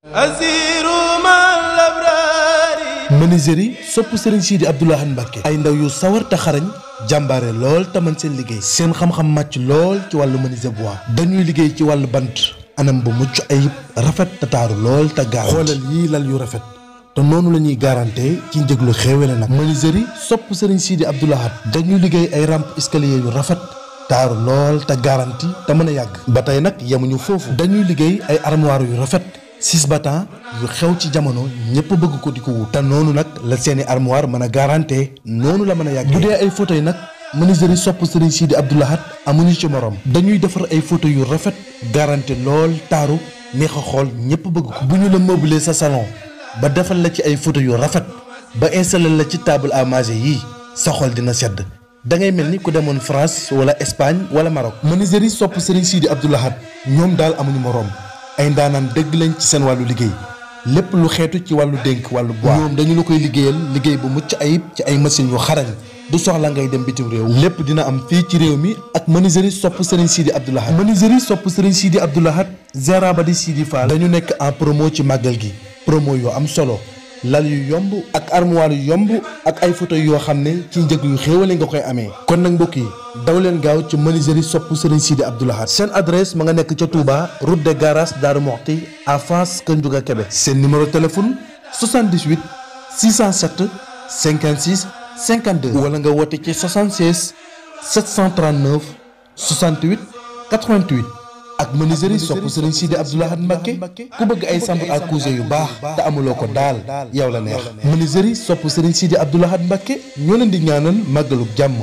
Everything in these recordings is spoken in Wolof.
asiru mal abrari menuiserie sopp Serigne Sidi Abdoul Ahad Mbacké ay ndaw yu sawar te xarañ jàmbaare lool te mën seen liggéey seen xam-xam màcc lool ci wàllu menuisier bois dañuy liggéey ci wàllu bant anam bu mucc ayib rafet te taaru lool te gaaw xoolal yii lal yu rafet te noonu la ñuy garanté ci njëglu xéewale nag menuiserie sopp Serigne Sidi Abdoul Ahad dañuy liggéey ay rampe escalier yu rafet taaru lool te garanti te mën a yàgg ba tey nag yemuñu foofu dañuy liggéey ay armoire yu rafet six battant yu xew ci jamono ñëpp bëgg ko di ko wut te noonu nag la seeni armoire mën a garanté noonu la mën a yàgg bu dee ay fauteuil nag menuiserie sopp Serigne Sidi Abdoul Ahad amuñu ci morom dañuy defar ay fauteuil yu rafet garanté lool taaru neex a xool ñëpp bëgg ko bu ñu la meubler sa salon ba defal la ci ay fauteuil yu rafet ba installé la ci table à manger yii sa xol dina sedd da ngay mel ni ku demoon France wala Espagne wala Maroc menuiserie sopp Serigne Sidi Abdoul Ahad ñoom daal amuñu morom ay ndaanaan dëgg lañ ci seen wàllu liggéey lépp lu xeetu ci wàllu dénk wàllu bois ñoom dañu la koy liggéeyal liggéey bu mucc ayib ci ay machines yu xarañ du soxla ngay dem bitim réew lépp dina am fii ci réew mi ak menuiserie sopp Serigne Sidi Abdoul Ahad menuiserie sopp Serigne Sidi Abdoul Ahad Gérard Badi Sidi Fall dañu nekk en promo ci màggal gi promo yu am solo lal yu yomb ak armoire yu yomb ak ay fauteuil yoo xam ne ci njëg yu xéewale nga koy amee kon nag mbokk yi daw leen gaaw ci menuiserie sopp Serigne Sidi Abdoul Ahad seen adresse ma nga nekk ca Touba route de garage Darou Mokhti à face Kër Ndiouga Kébé seen numéro téléphone 78 607 56 52 wala nga woote ci 76 739 68 88 ak menuiserie sopp Serigne Sidi Abdoul Ahad Mbacké ku bëgg ay chambre à coucher yu baax te amuloo ko daal yow la neex menuiserie sopp Serigne Sidi Abdoul Ahad Mbacké ñoo leen di ñaanal màggaluk jàmm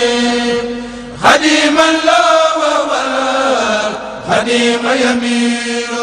xadiman la wa wal xadima yamiro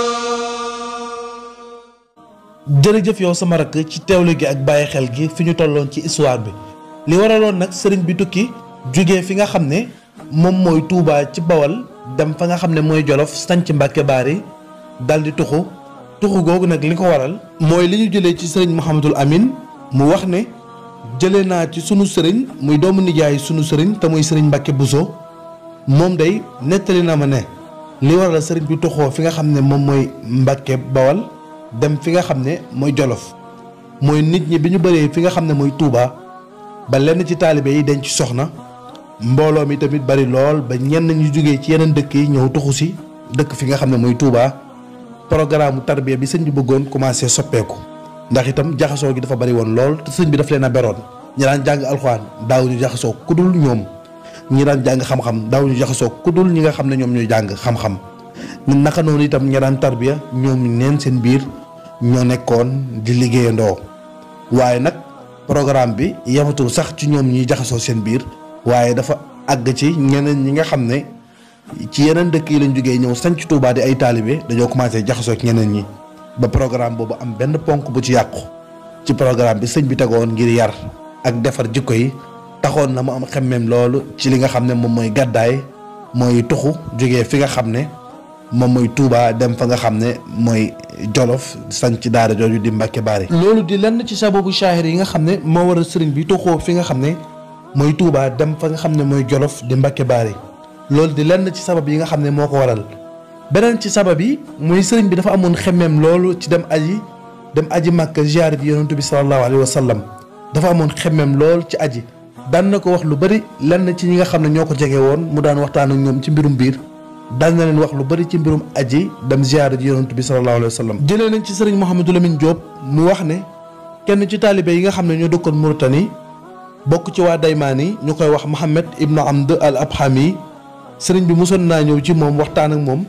jërëjëf yow sama rakk ci teewlu gi ak bàyyi xel gi fi ñu tolloon ci histoire bi li waraloon nag sëriñ bi tukki jóge fi nga xam ne moom mooy Touba ci Bawal dem fa nga xam ne mooy Jolof sanc Mbàkke Baari dal di tuxu tuxu googu nag li ko waral mooy li ñu jëlee ci sëriñ Mouhamadul Amin mu wax ne jëlee naa ci sunu sëriñ muy doomu nijaay sunu sëriñ te muy sëriñ Mbàkke Buso moom day nettali na ma ne li waral sëriñ bi tuxoo fi nga xam ne moom mooy Mbàkke Bawal dem fi nga xam ne mooy Jolof mooy nit ñi bi ñu bëree fi nga xam ne mooy Touba ba lenn ci taalibe yi denc soxna mbooloo mi tamit bari lool ba ñenn ñu jógee ci yeneen dëkk yi ñëw tuxu si dëkk fi nga xam ne mooy Touba programme tarbiya bi sëñ bi bëggoon commencé soppeeku ndax itam jaxasoo gi dafa bari woon lool te sëñ bi daf leen a beroon ñi daan jàng alxuraan daaw ñu jaxasoo ku dul ñoom ñi daan jàng xam-xam daaw ñu jaxasoo ku dul ñi nga xam ne ñoom ñooy jàng xam-xam ñun naka noonu itam ñi daan tarbiya ñoom neen seen biir ñoo nekkoon di liggéeyandoo waaye nag programme bi yematul sax ci ñoom ñuy jaxasoo seen biir waaye dafa àgg ci ñeneen ñi nga xam ne ci yeneen dëkk yi lañ jógee ñëw sanc Touba di ay taalibe dañoo commencé jaxasoo ci ñeneen ñi ba programme boobu am benn ponk bu ci yàqu ci programme bi sëñ bi tegoon ngir yar ak defar jikko yi taxoon na mu am xemmeem loolu ci li nga xam ne moom mooy gàddaay mooy tuxu jógee fi nga xam ne moom mooy Touba dem fa nga xam ne mooy Jolof sanc ci daara jooju di Mbàkke Baari loolu di lenn ci sababu shaahir yi nga xam ne moo waral sëriñ bi tuxoo fi nga xam ne mooy Touba dem fa nga xam ne mooy Jolof di Mbàkke Baari loolu di lenn ci sabab yi nga xam ne moo ko waral beneen ci sabab yi mooy sëriñ bi dafa amoon xemmeem loolu ci dem aji dem aji Màkka ziyaare bi yonentu bi sallallahu alayhi wa sallam dafa amoon xemmeem lool ci aji daan na ko wax lu bari lenn ci ñi nga xam ne ñoo ko jege woon mu daan waxtaan ak ñoom ci mbirum biir daan na leen wax lu bari ci mbirum aji dem ziyaare ji yonent bi sallallahu alayhi wa sallam jëlee nañ ci sëriñ Mouhamadou Lamine Diop mu wax ne kenn ci taalibe yi nga xam ne ñoo dëkkoon Mauritanie bokk ci waa Daymaani ñu koy wax Mohamed Ibnu Amd al Abhami sëriñ bi mosoon naa ñëw ci moom waxtaan ak moom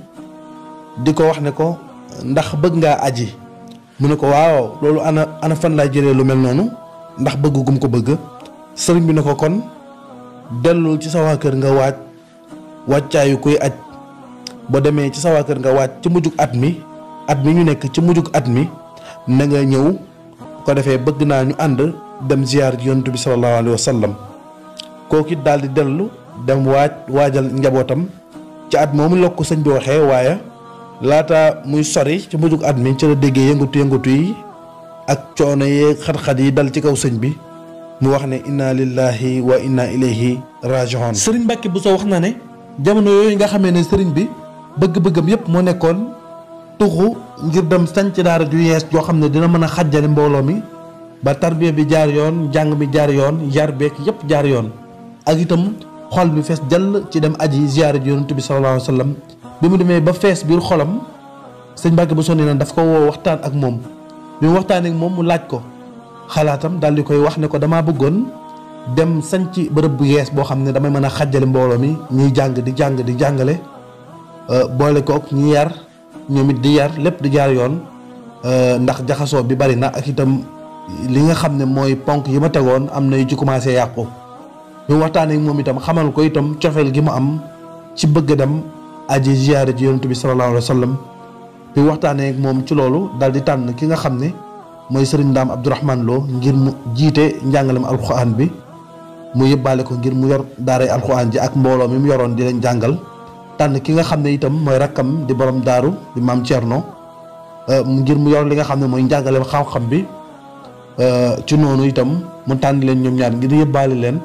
di ko wax ne ko ndax bëgg ngaa aji mu ne ko waaw loolu ana ana fan laay jëlee lu mel noonu ndax bëgg gum ko bëgg sëriñ bi ne ko kon dellul ci sa waa kër nga waaj wàccaayu kuy aj boo demee ci sa waa kër nga waaj ci mujjug at mi at mi ñu nekk ci mujjug at mi na nga ñëw ko defee bëgg naa ñu ànd dem ziyaar ji yonent bi sallallahu alayhi wa sallam kooku it daal di dellu dem waaj waajal njabootam ci at moomu la ko sëñ bi waxee waaye laata muy sori ci mujjug at mi ci la déggee yëngatu yëngatu yi ak coono yeeg xat-xat yi dal ci kaw sëñ bi mu wax ne inna lillahi wa inna ilayhi raji'un sëriñ Mbàkke bu soo wax na ne jamono yooyu nga xamee ne sëriñ bi bëgg-bëggam yépp moo nekkoon tuxu ngir dem sanc daara ju yees joo xam ne dina mën a xàjjale mbooloo mi ba tarbiya bi jaar yoon njàng mi jaar yoon yar beek yépp jaar yoon ak itam xol bi fees jàll ci dem aji ziyaare ji yonent bi sallallahu alayhi wa sallam bi mu demee ba fees biir xolam sëñ Mbàkke bu sonni na daf ko woo waxtaan ak moom bi mu waxtaanee ak moom mu laaj ko xalaatam daal di koy wax ne ko damaa bëggoon dem sanc bërëb bu yees boo xam ne damay mën a xàjjale mbooloo mi ñuy jàng di jàng di jàngale boole kook ñi yar ñoom it di yar lépp di jaar yoon ndax jaxasoo bi bari na ak itam li nga xam ne mooy ponk yi ma tegoon am na yu ci commencé yàqu bi mu waxtaanee ak moom itam xamal ko itam cofeel gi mu am ci bëgg dem aji ziyaare ji yonent bi sallallahu alayhi wa sallam bi mu waxtaanee ak moom ci loolu daal di tànn ki nga xam ne mooy sëriñ Ndaam Abdourahman Lo ngir mu jiite njàngalem alxuraan bi mu yëbbaale ko ngir mu yor daaray alxuraan ji ak mbooloo mi mu yoroon di leen jàngal tànn ki nga xam ne itam mooy rakkam di borom daaru di maam Thierno ngir mu yor li nga xam ne mooy njàngalem xam-xam bi ci noonu itam mu tànn leen ñoom ñaar ngir yëbbaale leen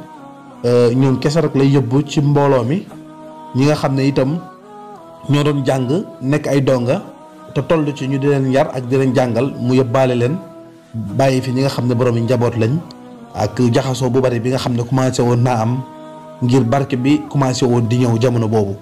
ñoom kese rek lay yóbbu ci mbooloo mi ñi nga xam ne itam ñoo doon jàng nekk ay donga te toll ci ñu di leen yar ak di leen jàngal mu yóbbaale leen bàyyi fi ñi nga xam ne borom yi njaboot lañ ak jaxasoo bu bari bi nga xam ne commencé woon naa am ngir barke bi commencé woon di ñëw jamono boobu.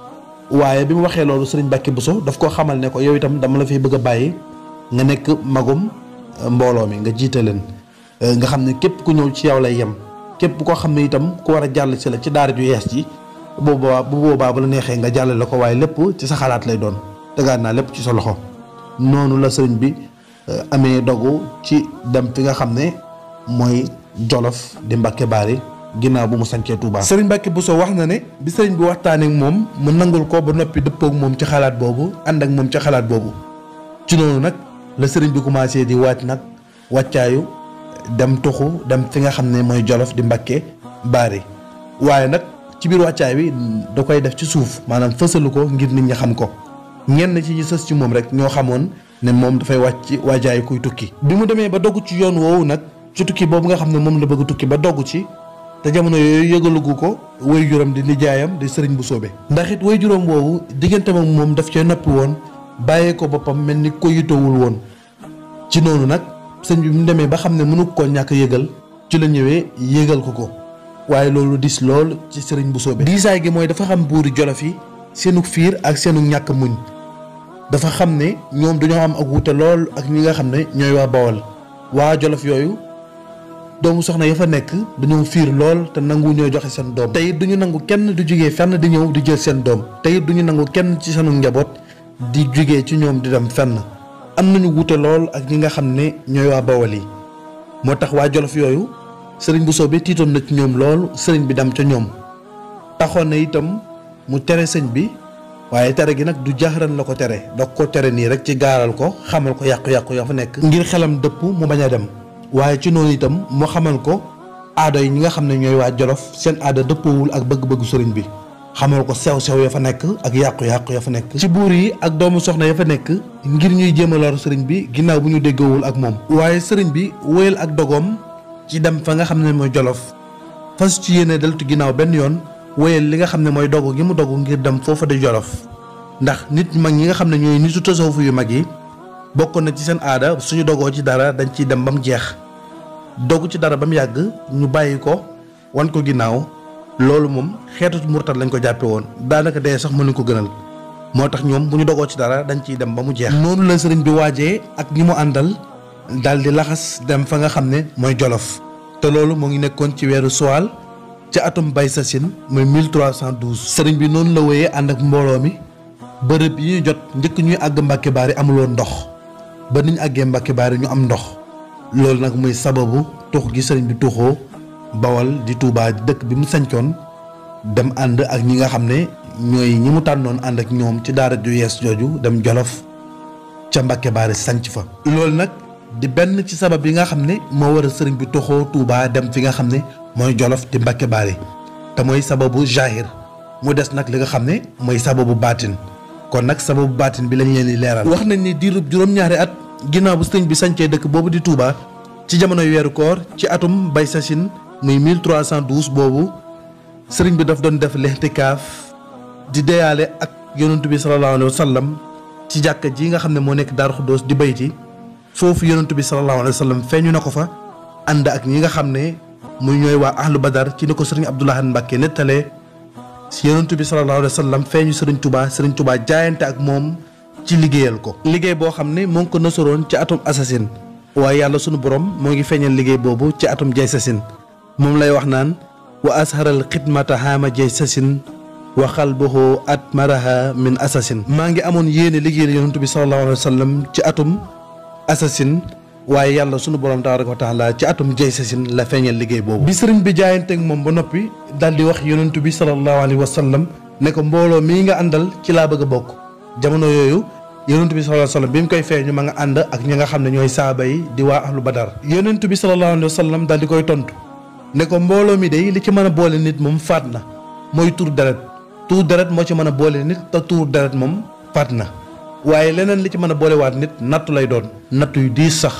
waaye bi mu waxee loolu sëriñ Mbàkke Buso daf koo xamal ne ko yow itam dama la fiy bëgg a bàyyi nga nekk magum mbooloo mi nga jiite leen nga xam ne képp ku ñëw ci yow lay yem. képp koo xam ne itam ku war a jàll si la ci daara ju yees ji bu boobaa bu boobaa bu la neexee nga jàllale ko waaye lépp ci sa xalaat lay doon tegaat naa lépp ci sa loxo noonu la sëriñ bi amee dogu ci dem fi nga xam ne mooy jolof di Mbàkke Baari ginnaaw bu mu sancee Touba. sëriñ Mbàkke Buso wax na ne bi sëriñ bi waxtaanee ak moom mu nangul ko ba noppi dëppoo ak moom ci xalaat boobu ànd ak moom ci xalaat boobu ci noonu nag la sëriñ bi commencé di waaj nag wàccaayu. dem tuxu dem fi nga xam ne mooy jolof di Mbàkke Baari waaye nag ci biir wàccaay bi da koy def ci suuf maanaam fësalu ko ngir nit ñi xam ko ñenn ci ñi sës ci moom rek ñoo xamoon ne moom dafay wàcc waajaayu kuy tukki. bi mu demee ba dogg ci yoon woowu nag ci tukki boobu nga xam ne moom la bëgg tukki ba dogg ci te jamono yooyu yëgalugu ko way juróom di nijaayam di sëriñ bu soobe ndax it way juróom woowu diggante ak moom daf cee noppi woon bàyyee ko boppam mel ni ko yitowul woon ci noonu nag. sëñ bi mu demee ba xam ne mënu koo ñàkk yëgal ci la ñëwee yëgal ko ko waaye loolu dis lool ci sëriñ bu soobee diisaay gi mooy dafa xam buuri jolof yi seenu fiir ak seenu ñàkk muñ dafa xam ne ñoom dañoo am ak wuute lool ak ñi nga xam ne ñooy waa bawal waa jolof yooyu doomu soxna ya fa nekk dañoo fiir lool te nangu ñoo joxe seen doom te it duñu nangu kenn du jugee fenn di ñëw di jël seen doom te it duñu nangu kenn ci seenu njaboot di jugee ci ñoom di dem fenn am nañu wuute lool ak ñi nga xam ne ñooy waa bawal yi moo tax waa jolof yooyu sëriñ bu soobee tiitoon na ci ñoom lool sëriñ bi dem ca ñoom taxoon na itam mu tere sëñ bi waaye tere gi nag du jaxaran la ko tere da ko tere nii rek ci gaaral ko xamal ko yàqu-yàqu ya fa nekk ngir xelam dëpp mu bañ a dem waaye ci noonu itam mu xamal ko aada yi ñi nga xam ne ñooy waa jolof seen aada dëppawul ak bëgg-bëggu sëriñ bi xamal ko sew-sew ya fa nekk ak yàqu-yàqu ya fa nekk ci buur yi ak doomu soxna ya fa nekk ngir ñuy jéem a lor sëriñ bi ginnaaw bu ñu déggoowul ak moom waaye sëriñ bi wéyal ak dogoom ci dem fa nga xam ne mooy jolof fas ci yéene deltu ginnaaw benn yoon wéyal li nga xam ne mooy dogu gi mu dogu ngir dem foofa di jolof ndax nit mag ñi nga xam ne ñooy nitu tasawuf yu mag yi bokk na ci seen aada suñu dogoo ci dara dañ ciy dem ba mu jeex dogu ci dara ba mu yàgg ñu bàyyi ko wan ko ginnaaw loolu moom xeetu murtat lañ ko jàppe woon daanaka dee sax mënuñ ko gënal moo tax ñoom bu ñu dogoo ci dara dañ ciy dem ba mu jeex. noonu la sëriñ bi waajee ak ñi mu àndal daal di laxas dem fa nga xam ne mooy jolof te loolu moo ngi nekkoon ci weeru suwaal ci atum bay sasin mooy 1312. sëriñ bi noonu la wéyee ànd ak mbooloo mi bërëb yi ñu jot njëkk ñuy àgg Mbàkke Baari amuloon ndox ba niñ àggee Mbàkke Baari ñu am ndox loolu nag muy sababu tux gi sëriñ bi tuxoo bawal di Touba dëkk bi mu sañcoon dem ànd ak ñi nga xam ne ñooy ñi mu tànnoon ànd ak ñoom ci daara ju yees jooju dem jolof ca Mbàkke Baari sanc fa loolu nag di benn ci sabab yi nga xam ne moo war a sëriñ bi toxoo Touba dem fi nga xam ne mooy jolof di Mbàkke Baari te mooy sababu jahir mu des nag li nga xam ne mooy sababu baatin kon nag sababu baatin bi lañ leen di leeral wax nañ ni diirub juróom-ñaari at ginnaaw bu sëriñ bi sancee dëkk boobu di Touba ci jamonoy weeru koor ci atum bay sasin muy 1312 boobu sëriñ bi daf doon def lextikaaf di deyaale ak yonent bi sallallahu alayhi wa sallam ci jàkka ji nga xam ne moo nekk Daaru Xuddoos di bayti foofu yonentu bi sallallahu alayhi wa sallam feeñu na ko fa ànd ak ñi nga xam ne muy ñooy waa ahlu badar ci ni ko sëriñ Abdoulaye Mbacke nettalee si yonentu bi sallallahu alayhi wa sallam feeñu sëriñ Touba sëriñ Touba jaayante ak moom ci liggéeyal ko liggéey boo xam ne moo ngi ko nasoroon ci atum assasine waaye yàlla sunu borom moo ngi feeñal liggéey boobu ci atum jay sasin moom lay wax naan wa asharal xidmata haama jay sasin wa xalbuhu at maraha min assasine maa ngi amoon yéene liggéeyal yonentu bi sallallahu alayhi wa sallam ci atum assasine waaye yàlla sunu borom tabaraka wa taala ci atum jay sasin la feeñal liggéey boobu bi sëriñ bi jaayanteeg moom ba noppi daal di wax yonentu bi sallallahu alayhi wa sallam ne ko mbooloo mii nga àndal ci laa bëgg a bokk jamono yooyu yonentu bi sallallahu alayhi wa sallam bi mu koy feeñu ma nga ànd ak ñi nga xam ne ñooy saaba yi di waa ahlu badar yonentu bi sallallahu alayhi wa sallam daal di koy tontu ne ko mbooloo mi day li ci mën a boole nit moom faat na mooy tur deret tuur deret moo ci mën a boole nit te tuur deret moom faat na waaye leneen li ci mën a boolewaat nit nattu lay doon nattu yu diis sax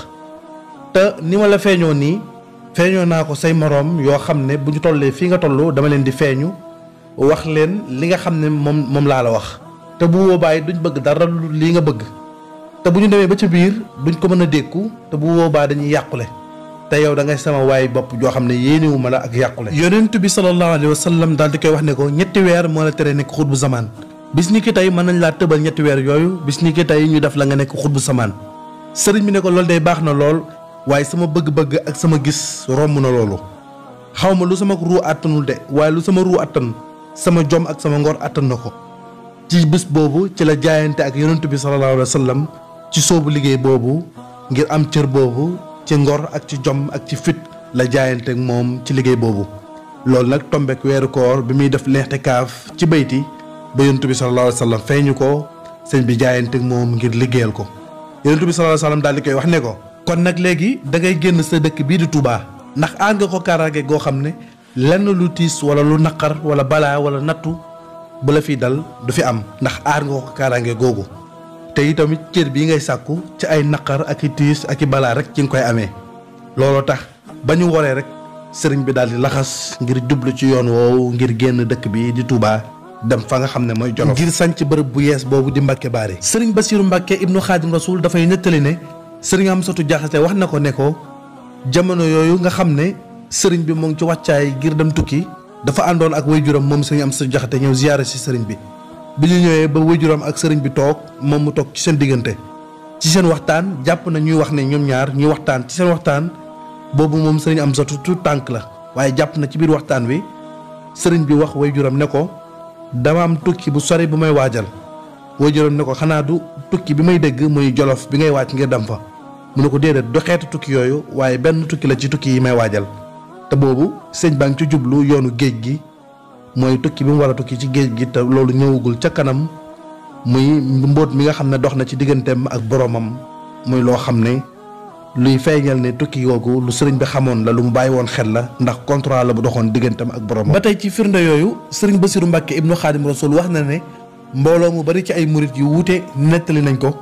te ni ma la feeñoo nii feeñoo naa ko say moroom yoo xam ne bu ñu tollee fii nga toll dama leen di feeñu wax leen li nga xam ne moom moom laa la wax te bu boobaa it duñ bëgg dara lu lii nga bëgg te bu ñu demee ba ca biir duñ ko mën a dékku te bu boobaa dañuy yàqule te yow da ngay sama waay bopp joo xam ne yéenewu ma la ak yàqule yonent bi sallallahu alayhi wa sallam daal di koy wax ne ko ñetti weer moo la tere nekk xut bu zamaan bis ni ki tey mën nañ laa tëbal ñetti weer yooyu bis ni ki tey ñu def la nga nekk xut bu zamaan sëriñ bi ne ko loolu day baax na lool waaye sama bëgg-bëgg ak sama gis romb na loolu xaw ma lu sama ruu àttanul de waaye lu sama ruu àttan sama jom ak sama ngor àttan na ko ci bis boobu ci la jaayante ak yonent bi sallallahu alayhi wa sallam ci soobu liggéey boobu ngir am cër boobu ci ngor ak ci jom ak ci fit la jaayante ak moom ci liggéey boobu loolu nag tombek weeru koor bi muy def leexte kaaf ci bayti ba yonent bi sallallahu alayhi wa sallam feeñu ko sëñ bi jaayante ak moom ngir liggéeyal ko yonent bi sallallahu alayhi wa sallam daal di koy wax ne ko kon nag léegi da ngay génn sa dëkk bii di Touba ndax aar nga ko kaaraange goo xam ne lenn lu tiis wala lu naqar wala balaa wala nattu bu la fi dal du fi am ndax aar nga ko kaaraange googu te itamit cër bii ngay sàkku ci ay naqar ak i tiis ak i balaa rek ci nga koy amee looloo tax ba ñu waree rek sëriñ bi daal di laxas ngir jublu ci yoon woowu ngir génn dëkk bi di Touba dem fa nga xam ne mooy Jolof ngir sanc bërëb bu yees boobu di Mbàkke Baari sëriñ Basiiru Mbàkke ibnu Xaadim Rasuul dafay nettali ne sëriñ Amsatu Jaxate wax na ko ne ko jamono yooyu nga xam ne sëriñ bi mu ngi ci wàccaay ngir dem tukki dafa àndoon ak waajuram moom sëriñ Amsatu Jaxate ñëw ziyaare si sëriñ bi bi ñu ñëwee ba waajuram ak sëriñ bi toog moom mu toog ci seen diggante ci seen waxtaan jàpp na ñuy wax ne ñoom ñaar ñuy waxtaan ci seen waxtaan boobu moom sëriñ Amsatu tu tànk la waaye jàpp na ci biir waxtaan wi sëriñ bi wax waajuram ne ko dama am tukki bu sori bu may waajal waajuram ne ko xanaa du tukki bi may dégg muy jolof bi ngay waaj ngir dem fa mu ne ko déedéet du xeetu tukki yooyu waaye benn tukki la ci tukki yi may waajal te boobu sëñ baa ngi ci jublu yoonu géej gi mooy tukki bi mu war a tukki ci géej gi te loolu ñëwagul ca kanam muy mbóot mi nga xam ne dox na ci digganteem ak boroomam muy loo xam ne luy feeñal ne tukki googu lu sëriñ bi xamoon la lu mu bàyyi woon xel la ndax contrat la bu doxoon digganteem ak boroomam. ba tey ci firnde yooyu sëriñ Basiru Mbàkke ibnu Xaadim Rasul wax na ne mbooloo mu bari ci ay murit yu wuute nettali nañ ko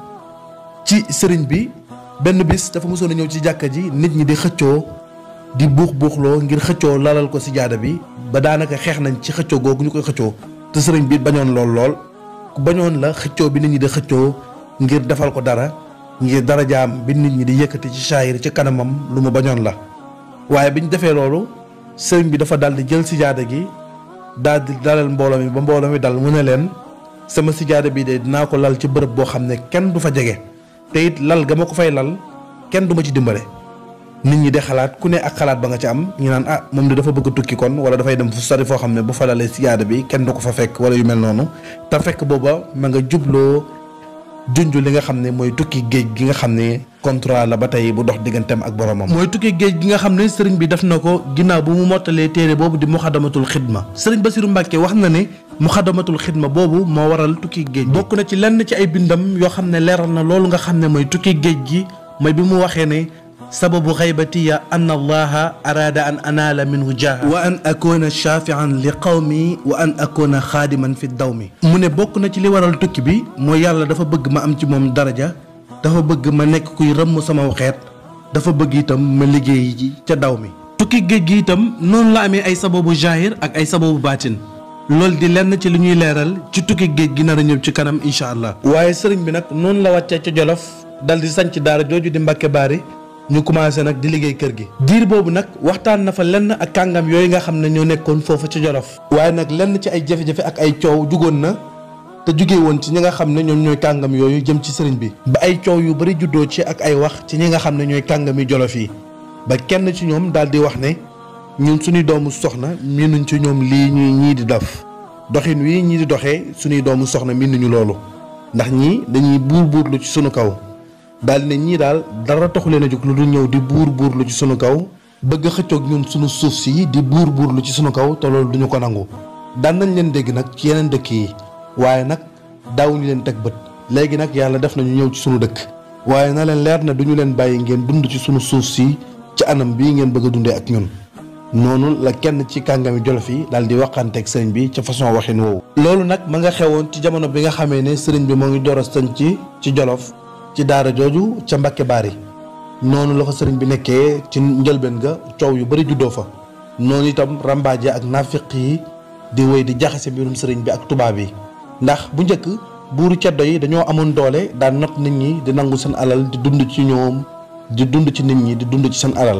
ci sëriñ bi benn bis dafa mosoon a ñëw ci jàkka ji nit ñi di xëccoo di buux buuxloo ngir xëccoo lalal ko si jaada bi ba daanaka xeex nañ ci xëccoo googu ñu koy xëccoo te sëriñ bi bañoon lool lool ku bañoon la xëccoo bi nit ñi di xëccoo ngir defal ko dara ngir dara jaam bi nit ñi di yëkkati ci saayir ci kanamam lu mu bañoon la waaye bi ñu defee loolu sëriñ bi dafa dal di jël si jaada gi daal di dalal mbooloo mi ba mbooloo mi dal mu ne leen sama sijaada bii de dinaa ko lal ci bërëb boo xam ne kenn du fa jege te it lal ga ma ko fay lal kenn du ma ci dimbale nit ñi de xalaat ku ne ak xalaat ba nga ci am ñu naan ah moom de dafa bëgg tukki kon wala dafay dem fu sori foo xam ne bu fa lalee sijaada bi kenn du ko fa fekk wala yu mel noonu te fekk booba ma nga jubloo junj li nga xam ne mooy tukki géej gi nga xam ne contrat la ba tey bu dox digganteem ak boromam. mooy tukki géej gi nga xam ne sëriñ bi def na ko ginnaaw bu mu mottalee téere boobu di muxadamatul xidma sëriñ Basiru Mbàkke wax na ne muxadamatul xidma boobu moo waral tukki géej bokk na ci lenn ci ay bindam yoo xam ne leeral na loolu nga xam ne mooy tukki géej gi mooy bi mu waxee ne sababu xaybatiya an allaha araada an anaala minhu jaaha wa an akuna shafian li qawmi wa an akuna xaadiman fi dawmi mu ne bokk na ci li waral tukki bi mooy yàlla dafa bëgg ma am ci moom daraja dafa bëgg ma nekk kuy rëmm sama xeet dafa bëgg itam ma liggéey ji ca daw mi tukki géej gi itam noonu la amee ay sababu jaahir ak ay sababu baatin loolu di lenn ci li ñuy leeral ci tukki géej gi nar a ñëw ci kanam incha allah. waaye sëriñ bi nag noonu la wàccee ca Jolof dal di sanc daara jooju di Mbàkke Baari ñu commencé nag di liggéey kër gi. diir boobu nag waxtaan na fa lenn ak kàngam yooyu nga xam ne ñoo nekkoon foofu ca Jolof. waaye nag lenn ci ay jafe-jafe ak ay coow jugoon na te jugee woon ci ñi nga xam ne ñoom ñooy kàngam yooyu jëm ci sëriñ bi. ba ay coow yu bari juddoo ci ak ay wax ci ñi nga xam ne ñooy kàngami Jolof yi ba kenn ci ñoom daal di wax ne ñun suñuy doomu soxna miinuñ ci ñoom lii ñuy ñii di def doxin wi ñii di doxee suñuy doomu soxna miinuñu loolu ndax ñii dañuy buur buurlu ci sunu kaw daal ne ñii daal dara taxu leen a jóg lu dul ñëw di buur buurlu ci sunu kaw bëgg a xëccoog ñun sunu suuf si di buur buurlu ci sunu kaw te loolu duñu ko nangu daan nañ leen dégg nag ci yeneen dëkk yi waaye nag daawuñu leen teg bët léegi nag yàlla def nañu ñëw ci sunu dëkk waaye na leen leer na duñu leen bàyyi ngeen dund ci sunu suuf si ci anam bii ngeen bëgg a dundee ak ñun noonu la kenn ci kàngami jolof yi daal di waxanteeg sëriñ bi ca façon waxin woowu. loolu nag ma nga xewoon ci jamono bi nga xamee ne sëriñ bi moo ngi door a sëñ ci ci jolof ci daara jooju ca Mbàkke Baari noonu la fa sëriñ bi nekkee ci njëlbeen ga coow yu bari juddoo fa noonu itam rambaaje ak nafiq yi di wéy di jaxase mbirum sëriñ bi ak tubaab yi ndax bu njëkk buuru ceddo yi dañoo amoon doole daan not nit ñi di nangu seen alal di dund ci ñoom di dund ci nit ñi di dund ci seen alal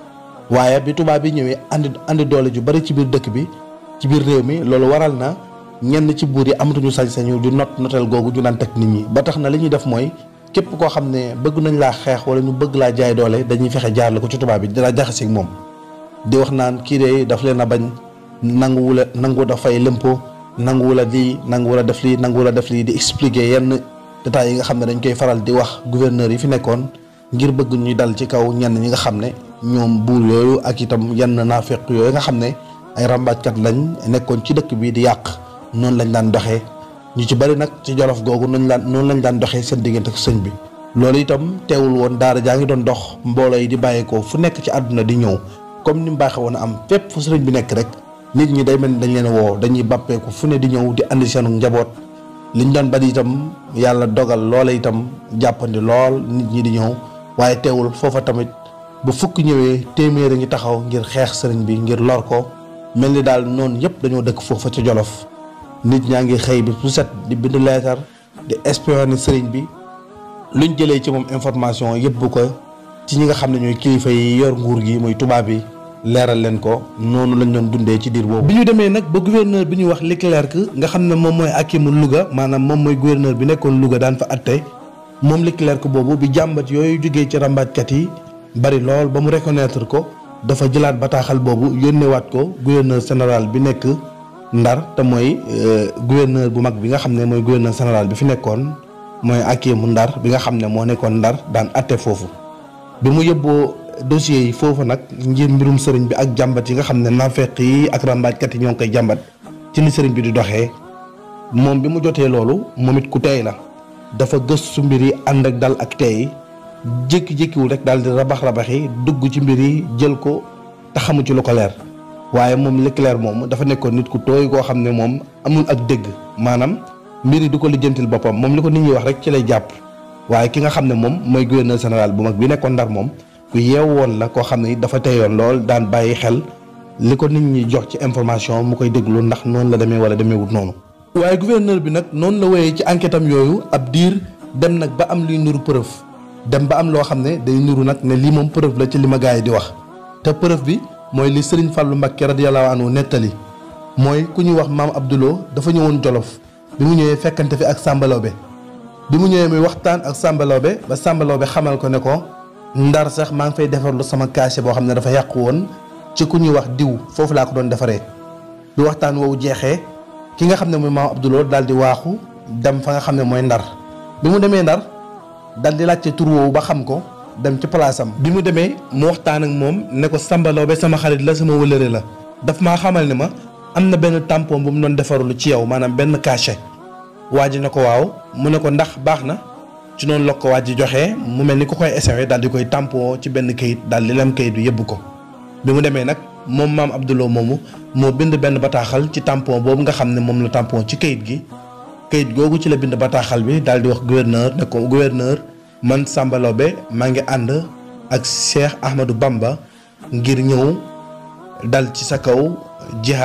waaye bi tubaab yi ñëwee andi andi doole ju bari ci biir dëkk bi ci biir réew mi loolu waral na ñenn ci buur yi amatuñu sañ-sañu di not notel googu ju naan teg nit ñi ba tax na li ñuy def mooy képp koo xam ne bëgg nañ laa xeex wala ñu bëgg laa jaay doole dañuy fexe jaarle ko ci tubaab bi dina jaxaseeg moom di wax naan kii de daf leen a bañ nanguwula nangu da fay lempo nanguwula lii nanguwula def lii nanguwula def lii di expliquer yenn détails yi nga xam ne dañ koy faral di wax gouverneur yi fi nekkoon ngir bëgg ñuy dal ci kaw ñenn ñi nga xam ne ñoom buur yooyu ak itam yenn naafeq yooyu nga xam ne ay rambaajkat lañ nekkoon ci dëkk bi di yàq noonu lañ daan doxee ñu ci bari nag ci jolof googu noonu daan noonu lañ daan doxee seen diggante ak sëñ bi. loolu itam teewul woon daara jaa ngi doon dox mbooloo yi di bàyyeekoo fu nekk ci àdduna di ñëw comme ni mu baaxee woon a am fépp fu sëriñ bi nekk rek nit ñi day mel ni dañ leen woo dañuy bàppeeku fu ne di ñëw di andi seenu njaboot liñ doon bari itam yàlla dogal loola itam jàppandi lool nit ñi di ñëw waaye teewul foofa tamit. bu fukk ñëwee téeméer a ngi taxaw ngir xeex sëriñ bi ngir lor ko mel ni daal noonu yëpp dañoo dëkk foofa ca jolof nit ñaa ngi xëy bi su set di bind leetar di espionner sëriñ bi luñ jëlee ci moom information yëpp bu ko ci ñi nga xam ne ñooy kilifa yi yor nguur gi muy tubaab yi leeral leen ko noonu lañ doon dundee ci diir boobu. bi ñu demee nag ba gouverneur bi ñuy wax Leclerc nga xam ne moom mooy akimu Louga maanaam moom mooy gouverneur bi nekkoon Louga daan fa atte moom Leclerc boobu bi jàmbat yooyu jógee ci rambaajkat yi. bari lool ba mu reconnaître ko dafa jëlaat bataaxal boobu yónneewaat ko gouverneur général bi nekk ndar te mooy gouverneur bu mag bi nga xam ne mooy gouverneur général bi fi nekkoon mooy Hakimu Ndar bi nga xam ne moo nekkoon ndar daan atte foofu. bi mu yóbboo dossiers yi foofu nag ngir mbirum sëriñ bi ak jàmbat yi nga xam ne naafeq yi ak rambaajkat yi ñoo ngi koy jàmbat ci ni sëriñ bi di doxee moom bi mu jotee loolu moom it ku tey la dafa gëstu mbir yi ànd ak dal ak tey. jékki-jékkiwul rek daal di rabax rabaxi dugg ci mbir yi jël ko te xamu ci lu ko leer waaye moom Leclerc moom dafa nekkoon nit ku tooy koo xam ne moom amul ak dégg maanaam mbir yi du ko lijjantil boppam moom li ko nit ñi wax rek ci lay jàpp waaye ki nga xam ne moom mooy gouverneur général bu mag bi nekkoon ndar moom ku yeew woon la koo xam ne dafa teyoon lool daan bàyyi xel li ko nit ñi jox ci information mu koy déglu ndax noonu la demee wala demeewut noonu. waaye gouverneur bi nag noonu la wéyee ci enquête am yooyu ab diir dem nag ba am luy nuru preuve. dem ba am loo xam ne day niru nag ne lii moom preuve la ci li ma gars yi di wax te preuve bi mooy li Serigne Fallou Mbacké radiyallahu anhu nettali mooy ku ñuy wax maam Abdoulo dafa ñëwoon Jolof bi mu ñëwee fekkante fi ak Samba Laobé bi mu ñëwee muy waxtaan ak Samba Laobé ba Samba Laobé xamal ko ne ko ndar sax maa ngi fay defarlu sama cachet boo xam ne dafa yàqu woon ci ku ñuy wax diw foofu laa ko doon defaree bi waxtaan woowu jeexee ki nga xam ne mooy maam Abdoulo daal di waaxu dem fa nga xam ne mooy ndar bi mu demee ndar. dal di laajte tur woowu ba xam ko dem ci place am bi mu demee mu waxtaan ak moom ne ko Samba Laobé sama xarit la sama wëlëre la daf maa xamal ne ma am na benn tampon bu mu doon defarlu ci yow maanaam benn cachet waa ji ne ko waaw mu ne ko ndax baax na ci noonu la ko waa ji joxee mu mel ni ku koy essayé daal di koy tampon ci benn kayit daal di lem kayit bi yëbbu ko bi mu demee nag moom maam Abdoulo moomu moo bind benn bataaxal ci tampon boobu nga xam ne moom la tampon ci kayit gi kayit googu ci la bind bataaxal bi daal di wax gouverneur ne ko gouverneur man Samba Laobé maa ngi ànd ak Cheikh Ahmadou Bamba ngir ñëw dal ci sa kaw jihaad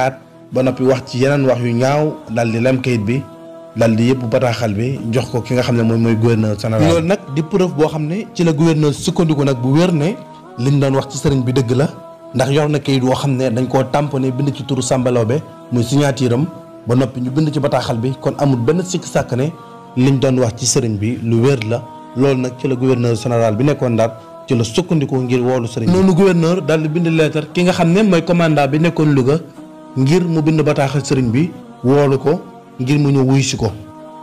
ba noppi wax ci yeneen wax yu ñaaw daal di lem kayit bi daal di yëpp bataaxal bi jox ko ki nga xam ne moom mooy gouverneur général. loolu nag di preuve boo xam ne ci la gouverneur sukkandiku nag bu wér ne liñ doon wax ci sëriñ bi dëgg la ndax yor na kayit woo xam ne dañ koo tamponné bind ci turu Samba Laobé muy signature am ba noppi ñu bind ci bataaxal bi kon amul benn sikk sàkk ne liñ doon wax ci sëriñ bi lu wér la loolu nag ci la gouverneur général bi nekkoon Ndar ci la sukkandiku ngir woolu sëriñ bi. noonu gouverneur daal di bind lettre ki nga xam ne mooy commandant bi nekkoon Louga ngir mu bind bataaxal sëriñ bi woolu ko ngir mu ñëw wuy si ko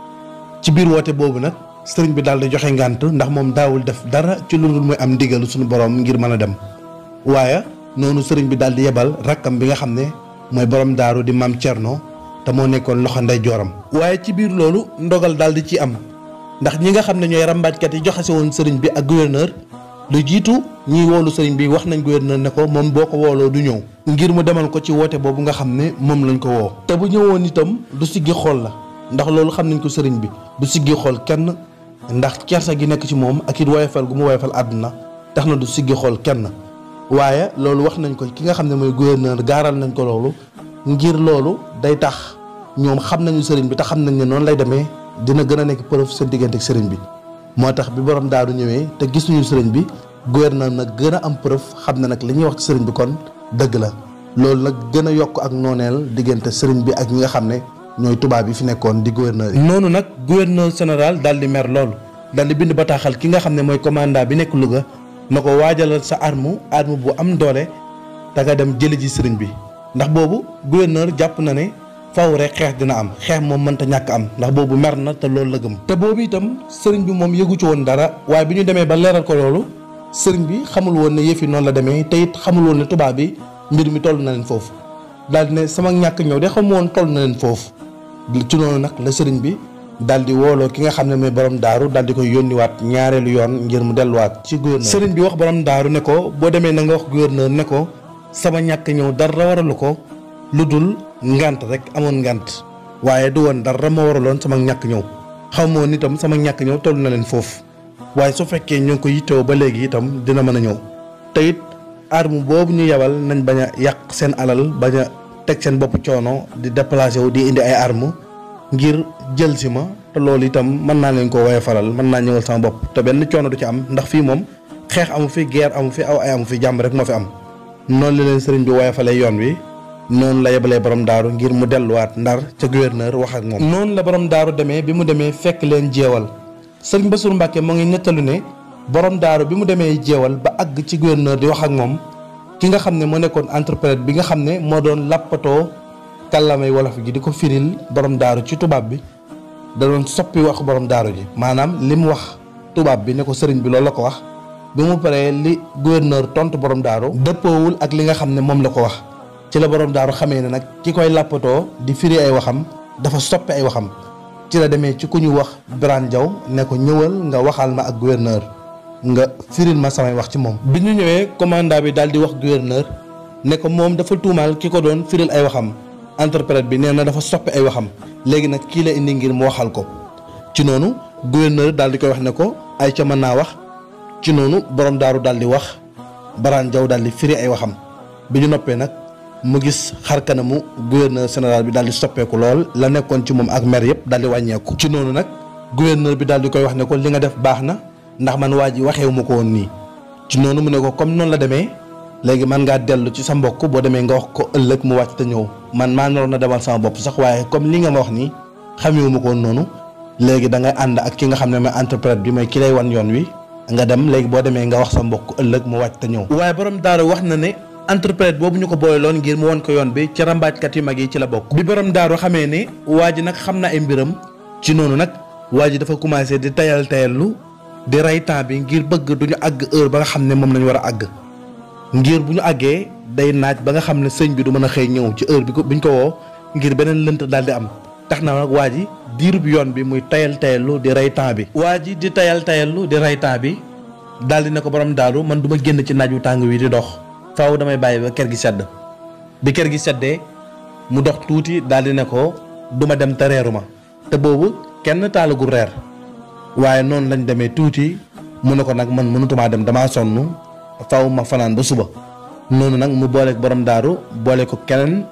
ci biir woote boobu nag sëriñ bi daal di joxe ngànt ndax moom daawul def dara ci lu dul muy am ndigalu suñu borom ngir mën a dem waaye noonu sëriñ bi daal di yebal rakkam bi nga xam ne mooy borom daaru di maam Thierno te moo nekkoon loxo ndey jooram. waaye ci biir loolu ndogal daal di ci am ndax ñi nga xam ne ñooy rambaajkat yi joxe si woon sëriñ bi ak gouverneur lu jiitu ñiy woolu sëriñ bi wax nañ gouverneur ne ko moom boo ko wooloo du ñëw. ngir mu demal ko ci woote boobu nga xam ne moom lañ ko woo. te bu ñëwoon itam du siggi xool la ndax loolu xam nañ ko sëriñ bi du siggi xool kenn ndax kersa gi nekk ci moom ak it woyofal gu mu woyofal àdduna tax na du siggi xool kenn waaye loolu wax nañ ko ki nga xam ne mooy gouverneur gaaral nañ ko loolu ngir loolu day tax ñoom xam nañu sëriñ bi te xam nañ ne noonu lay demee dina gën a nekk preuve seen diggante ak sëriñ bi moo tax bi borom daaru ñëwee te gis nañu sëriñ bi gouverneur nag gën a am preuve xam na nag li ñuy wax ci sëriñ bi kon dëgg la loolu nag gën a yokk ak nooneel diggante sëriñ bi ak ñi nga xam ne ñooy tubaab yi fi nekkoon di gouverneur yi. noonu nag gouverneur général daal di mer loolu daal di bind bataaxal ki nga xam ne mooy commandant bi nekk Louga na ko waajalal sa arme arme bu am doole te nga dem jëli ji sëriñ bi ndax boobu gouverneur jàpp na ne faw rek xeex dina am xeex moom mënta ñàkk am ndax boobu mer na te loolu la gëm. te boobu itam sëriñ bi moom yëgu ci woon dara waaye bi ñu demee ba leeral ko loolu sëriñ bi xamul woon ne yëf yi noonu la demee te it xamul woon ne tubaab bi mbir mi toll na leen foofu daal di ne sama ñàkk ñëw de xamu woon toll na leen foofu ci noonu nag la sëriñ bi daal di wooloo ki nga xam ne mooy borom daaru daal di koy yónniwaat ñaareelu yoon ngir mu delluwaat ci gouverneur sëriñ bi wax borom daaru ne ko boo demee na nga wax gouverneur ne ko sama ñàkk ñëw dara waralu ko lu dul ngant rek amoon ngant waaye du woon dara ma waraloon sama ñàkk ñëw xaw ma woon itam sama ñàkk ñëw toll na leen foofu waaye su fekkee ñoo ngi ko yittewoo ba léegi itam dina mën a ñëw te it arme boobu ñu yebal nañ bañ a yàq seen alal bañ a teg seen bopp coono di déplacé wu di indi ay arme ngir jël si ma te loolu itam mën naa leen ko woye faral mën naa ñëwal sama bopp te benn coono du ci am ndax fii moom xeex amu fi guerre amu fi aw ay amu fi jàmm rek moo fi am noonu la leen sëriñ bi woye falee yoon wi noonu la yebalee borom daaru ngir mu delluwaat ndar ca gouverneur wax ak moom noonu la borom daaru demee bi mu demee fekk leen jeewal sëriñ Bassirou Mbacke moo ngi nettalu ne borom daaru bi mu demee jeewal ba àgg ci gouverneur di wax ak moom ki nga xam ne moo nekkoon interprète bi nga xam ne moo doon lappatoo kàllamay wolof gi di ko firil borom daaru ci tubaab bi da doon soppi wax borom daaru ji maanaam li mu wax tubaab bi ne ko sëriñ bi loolu la ko wax bi mu paree li gouverneur tontu borom daaru dëppoowul ak li nga xam ne moom la ko wax ci la borom daaru xamee ne nag ki koy lappatoo di firi ay waxam dafa soppi ay waxam ci la demee ci ku ñu wax Birane Diaw ne ko ñëwal nga waxal ma ak gouverneur nga firil ma samay wax ci moom. bi ñu ñëwee commandant bi daal di wax gouverneur ne ko moom dafa tuumaal ki ko doon firil ay waxam interprète bi nee na dafa soppi ay waxam léegi nag kii la indi ngir mu waxal ko ci noonu gouverneur daal di koy wax ne ko ay ca mën naa wax ci noonu borom daaru daal di wax Birane Diaw daal di firi ay waxam bi ñu noppee nag. mu gis xar kanamu gouverneur général bi daal di soppeeku lool la nekkoon ci moom ak mer yëpp daal di wàññeeku. ci noonu nag gouverneur bi daal di koy wax ne ko li nga def baax na ndax man waa ji waxeewu ma ko woon nii ci noonu mu ne ko comme noonu la demee léegi man ngaa dellu ci sa mbokk boo demee nga wax ko ëllëg mu wàcc te ñëw man maa naroon na demal sama bopp sax waaye comme li nga ma wax nii xamewu ma ko woon noonu léegi da ngay ànd ak ki nga xam ne mooy interprète bi mooy ki lay wan yoon wi nga dem léegi boo demee nga wax sa mbokk ëllëg mu wàcc te ñëw. waaye borom daara wax na ne. interprète boobu ñu ko booyloon ngir mu won ko yoon bi ci rambaajkat yu mag yi ci la bokk. bi borom daaru xamee ne waa ji nag xam na ay mbiram ci noonu nag waa ji dafa commencé di tayal tayallu di rey temps bi ngir bëgg du ñu àgg heure ba nga xam ne moom lañu war a àgg ngir bu ñu àggee day naaj ba nga xam ne sëñ bi du mën a xëy ñëw ci heure bi ko biñ ko woo ngir beneen lënt daal di am tax na nag waa ji diirub yoon bi muy tayal tayallu di rey temps bi. waa ji di tayal tayallu di rey temps bi daal di ne ko borom daaru man du ma génn ci naaj wu tàng wi di dox. faaw damay bàyyi ba kër gi sedd bi kër gi seddee mu dox tuuti daal di ne ko duma dem te reeru ma te boobu kenn taalagul reer waaye noonu lañ demee tuuti mu ne ko nag man mënutumaa dem damaa sonn faaw ma fanaan ba suba noonu nag mu boole borom daaru boole ko keneen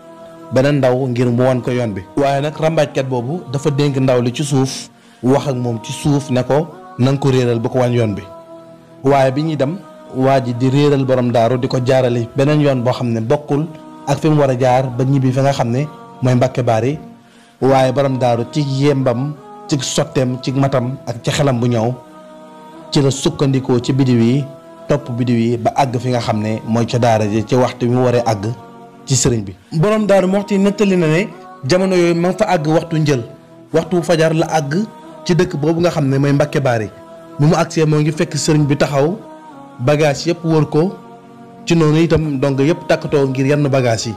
beneen ndaw ngir mu wan ko yoon bi waaye nag rambaajkat boobu dafa dénk ndaw li ci suuf wax ak moom ci suuf ne ko na nga ko réeral ba ko wan yoon bi waaye bi ñuy dem waa ji di réeral borom daaru di ko jaarale beneen yoon boo xam ne bokkul ak fi mu war a jaar ba ñibbi fi nga xam ne mooy Mbàkke Baari waaye borom daaru ci yembam ci sotteem ci matam ak ci xelam bu ñëw ci la sukkandikoo ci bidiw yi topp bidiw yi ba àgg fi nga xam ne mooy ca daara ji ci waxtu bi mu waree àgg ci sëriñ bi borom daaru moxti nettali na ne jamono yooyu ma fa àgg waxtu njël waxtu fajar la àgg ci dëkk boobu nga xam ne mooy Mbàkke Baari bi mu agsee moo ngi fekk sëriñ bi taxaw bagage yëpp wër ko ci noonu itam donc yëpp takkatoo ngir yenn bagage yi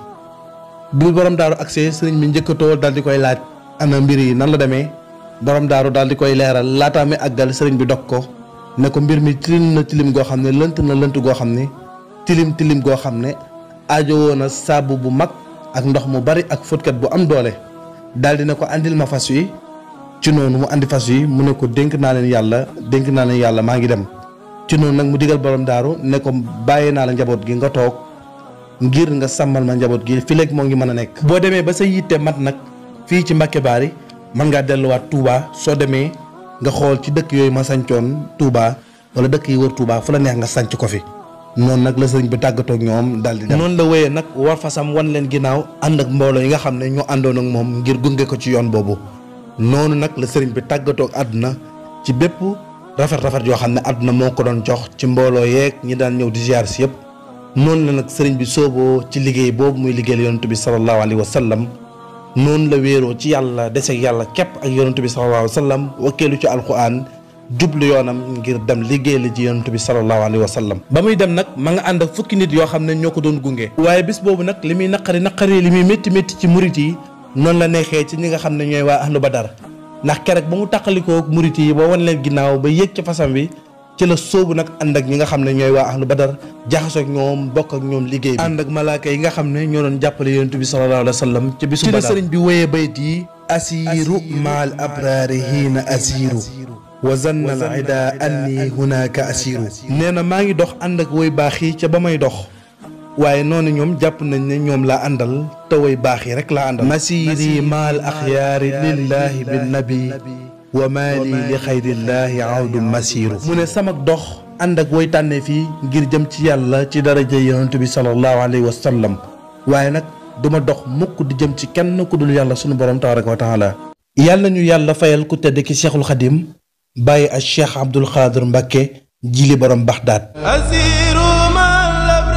bi borom daaru agsee sëriñ bi njëkkatoo daal di koy laaj ana mbir yi nan la demee borom daaru daal di koy leeral laataa mi àggal sëriñ bi dog ko ne ko mbir mi tilim na tilim goo xam ne lënt na lënt goo xam ne tilim tilim goo xam ne aajowoo na saabu bu mag ak ndox mu bari ak fóotkat bu am doole daal di ne ko andil ma fas wi ci noonu mu andi fas wi mu ne ko dénk naa leen yàlla dénk naa leen yàlla maa ngi dem ci noonu nag mu digal borom daaru ne ko bàyyi naa la njaboot gi nga toog ngir nga sàmmal ma njaboot gi fi léegi moo ngi mën a nekk. boo demee ba sa yitte mat nag fii ci Mbàkke Baari mën ngaa delluwaat Touba soo demee nga xool ci dëkk yooyu ma sancoon Touba wala dëkk yi wër Touba fu la neex nga sanc ko fi. noonu nag la sëriñ bi tàggatoo ak ñoom daal di dem. noonu la wéyee nag war fasam wan leen ginnaaw ànd ak mbooloo yi nga xam ne ñoo àndoon ak moom ngir gunge ko ci yoon boobu noonu nag la sëriñ bi tàggatoo ak àdduna ci bépp rafet rafet yoo xam ne àdduna moo ko doon jox ci mbooloo yeeg ñi daan ñëw di ziar si yëpp noonu la nag sëriñ bi sooboo ci liggéey boobu muy liggéeyal yonent bi sallallahu alayhi wa sallam noonu la wéeroo ci yàlla deseeg yàlla képp ak yonent bi sallallahu alayhi wa sallam wakkeelu ci alquran jublu yoonam ngir dem liggéey la ci yonent bi sallallahu alayhi wa sallam ba muy dem nag ma nga ànd ak fukki nit yoo xam ne ñoo ko doon gunge waaye bis boobu nag li muy naqari naqari li muy métti métti ci murit yi noonu la neexee ci ñi nga xam ne ñooy waa ahlu badar ndax keroog ba mu tàqalikoo murit yi ba wan leen ginnaaw ba yéeg ci fasam bi ci la sóobu nag ànd ak ñi nga xam ne ñooy waa ahlu badar jaxasoo ak ñoom bokk ak ñoom liggéey bi ànd ak malaaka yi nga xam ne ñoo doon jàppale yonent bi sallallahu alayhi wa sallam ci bisu badar ci la sëriñ bi wéyee bayt yi asiru maal abraari hiina asiru wa zanna al ida anni hunaka asiru nee na maa ngi dox ànd ak woy baax yi ca ba may dox waaye noonu ñoom jàpp nañ ne ñoom laa àndal te woy baax yi rek laa àndal masiri maal axyaari lillahi bin nabi wa maali li xayrillaahi awdu masiru mu ne sama dox ànd ak woy tànnee fii ngir jëm ci yàlla ci daraja yonent bi sallallahu alayhi wa sallam waaye nag duma dox mukk di jëm ci kenn ku dul yàlla sunu borom tabaraka wa taala yàlla ñu yàlla fayal ku tedd ki cheikhul xadim bàyyi ak cheikh abdul xaadir mbàkke jili borom baxdaat asiru mal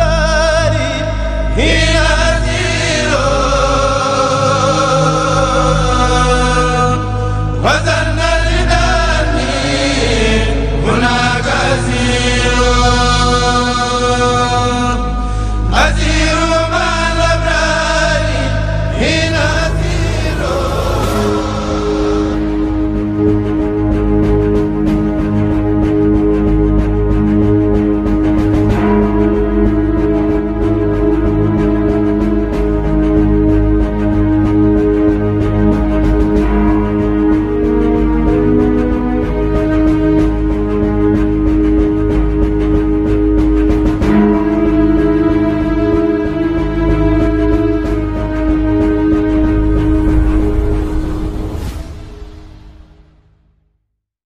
abrari hiina asiru